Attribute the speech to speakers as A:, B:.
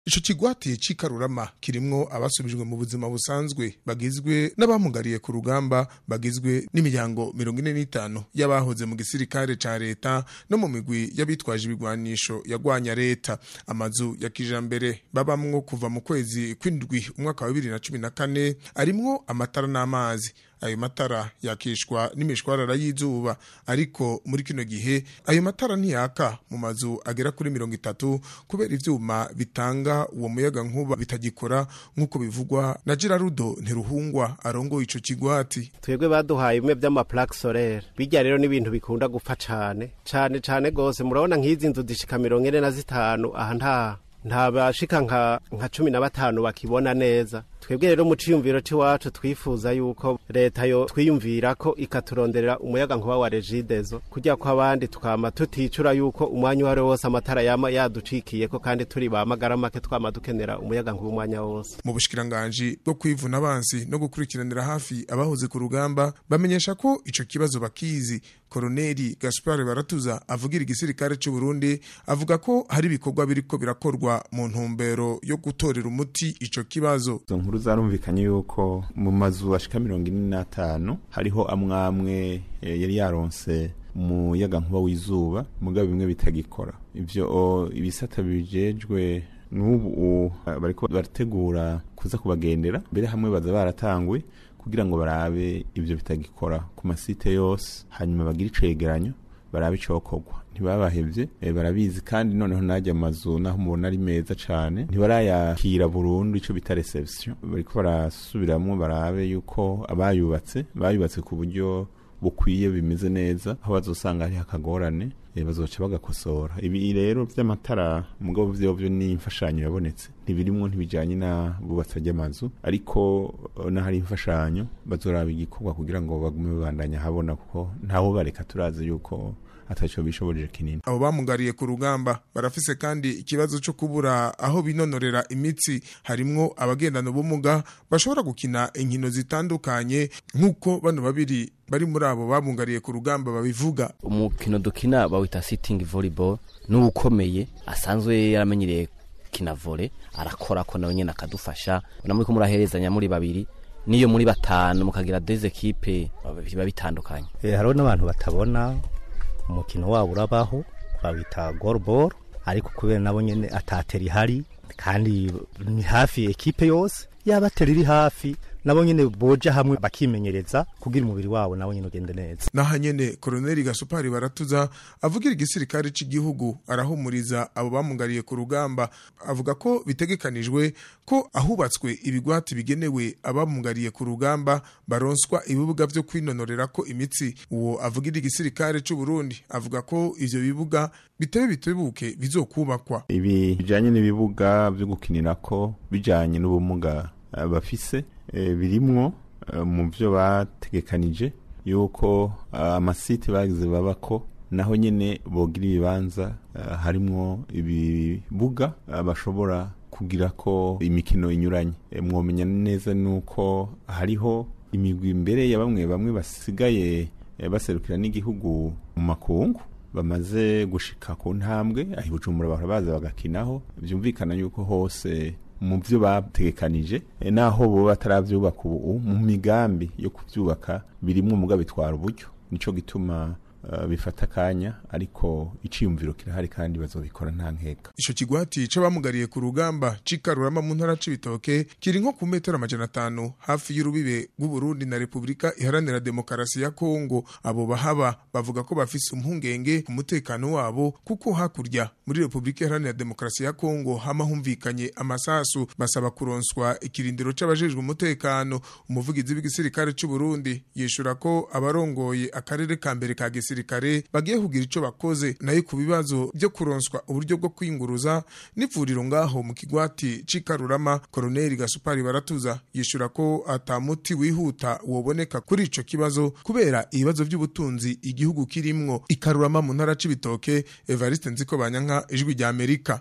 A: ico kigwati c'ikarurama kirimwo abasubijwe mu buzima busanzwe bagizwe n'abamugariye ku rugamba bagizwe n'imiryango mirongo ine n'itanu y'abahoze mu gisirikare ca leta no mu migwi y'abitwaje ibigwanisho yagwanya leta amazu ya kijambere babamwo kuva mu kwezi kw'indwi umwaka wa bibiri na cumi na kane arimwo amatara n'amazi ayo matara yakishwa n'imishwarara y'izuba ariko muri kino gihe ayo matara ntiyaka mu mazu agera kuri mirongo itatu kubera ivyuma bitanga uwo muyaga nkuba bitagikora nk'uko bivugwa na Girarudo Ntiruhungwa arongoye ico kigwati
B: twebwe baduhaye bimwe vy'amaplaque solaire bijya rero n'ibintu bikunda gupfa cane cane cane gose murabona nk'izi nzu zishika mirongo ine na zitanu aha nta nta bashika nka nka cumi na batanu bakibona neza twebwe rero mu ciyumviro c'iwacu twifuza yuko leta yo twiyumvira ko ikaturonderera umuyaga nkuba wa regidezo kugira ko abandi twama tuticura yuko umwanya uwari wose amatara yama yaducikiyeko kandi turi ba magara make twama dukenera umuyaga nkuba umwanya wose
A: mu bushikiranganji bwo kwivuna abansi no gukurikiranira hafi abahoze ku rugamba bamenyesha ko ico kibazo bakizi koroneli gaspar baratuza avugira igisirikare c'u Burundi avuga ko hari ibikorwa biriko birakorwa mu ntumbero yo gutorera umuti ico kibazo
C: izo nkuru zarumvikanye yuko mu mazu ashika mirongo ine n'atanu hariho amwamwe eh, yari yaronse umuyaga nkuba w'izuba mugabo bimwe bitagikora ivyo ibisata bijejwe n'ubu bariko barategura kuza kubagendera mbere hamwe baza baratanguye kugira ngo barabe ivyo bitagikora ku masite yose hanyuma bagire icegeranyo barabe icokorwa ntibabahevye e, barabizi kandi noneho najya amazu naho mubona ari meza cane ntibarayakira burundu ico bita reception bariko barasubiramwo barabe yuko abayubatse bayubatse ku buryo bukwiye bimeze neza aho bazosanga hari akagorane e, bazoca bagakosora ibi rero vy'amatara mugabo vyovyo ni imfashanyo yabonetse ntibirimwo ntibijanye na bubatsa ry'amazu ariko n'ahari imfashanyo bazoraba igikorwa kugira ngo bagume babandanya habona kuko ntawo bareka turazi yuko ataco bishoboje kinini
A: abo bamugariye ku rugamba barafise kandi ikibazo cyo kubura aho binonorera imitsi harimwo abagendana ubumuga bashobora gukina inkino zitandukanye nk'uko bano babiri bari muri abo bamugariye ku rugamba babivuga
D: umukino dukina bawita sitting volleyball n'uwukomeye asanzwe yaramenyereye kina volley arakora ko nawe nyene akadufasha namuri ko muraherezanya muri babiri niyo muri batanu mukagira des equipe biba bitandukanye
E: eh hariho n'abantu batabona umukino wabo urabaho bawita goalball ariko kubera nabo nyene atatera ihari kandi ni hafi ekipe yose yaba atera iri hafi nabo nyene boja hamwe bakimenyereza kugira umubiri wabo nabo nyene ugende neza
A: naha nyene koroneli gasupari baratuza avugira igisirikare c'igihugu arahumuriza abo bamugariye ku rugamba avuga ko bitegekanijwe ko ahubatswe ibigwati bigenewe abamugariye ku rugamba baronswa ibibuga vyo kwinonorera ko imitsi uwo avugira igisirikare c'u Burundi avuga ko ivyo bibuga bitebe bitebuke bizokubakwa
C: ibi bijanye n'ibibuga vyo gukinirako bijanye n'ubumuga uh, bafise e, birimwo uh, mu vyo bategekanije yuko amasite uh, bagize babako naho nyene bogira ibibanza uh, harimwo ibibuga uh, bashobora kugira ko imikino inyuranye e, mwomenya neza nuko hariho imigwi imbere ya bamwe bamwe basigaye e, baserukira n'igihugu mu makungu bamaze gushika ku ntambwe aho ibujumbura bahora baza bagakinaho vyumvikana yuko hose mu byo bategekanije naho bo bataravyubaka ubu mu migambi yo kuvyubaka birimwo muga bitwara uburyo nico gituma uh, bifata kanya ariko iciyumviro kirahari kandi bazobikora nta nkeka
A: ico kigwati c'abamugariye ku rugamba c'ikarurama mu ntara c'ibitoke kiri nko ku metero amajana atanu hafi y'urubibe rw'uburundi na repubulika iharanira demokarasi ya kongo abo bahaba bavuga ko bafise impungenge ku mutekano wabo kuko hakurya muri repubulika iharanira demokarasi ya kongo hama humvikanye amasasu basaba kuronswa ikirindiro c'abajejwe umutekano umuvugizi w'igisirikare c'uburundi yishura ko abarongoye akarere ka mbere ka gisirikare bagiye kugira ico bakoze nayo ku bibazo byo kuronswa uburyo bwo kwinguruza n'ivuriro ngaho mu kigwati c'ikarurama koroneli gasupari baratuza yishura ko atamuti wihuta woboneka kuri ico kibazo kubera ibibazo by'ubutunzi igihugu kirimwo ikarurama mu ntara c'ibitoke evariste nziko banyanka ijwi rya amerika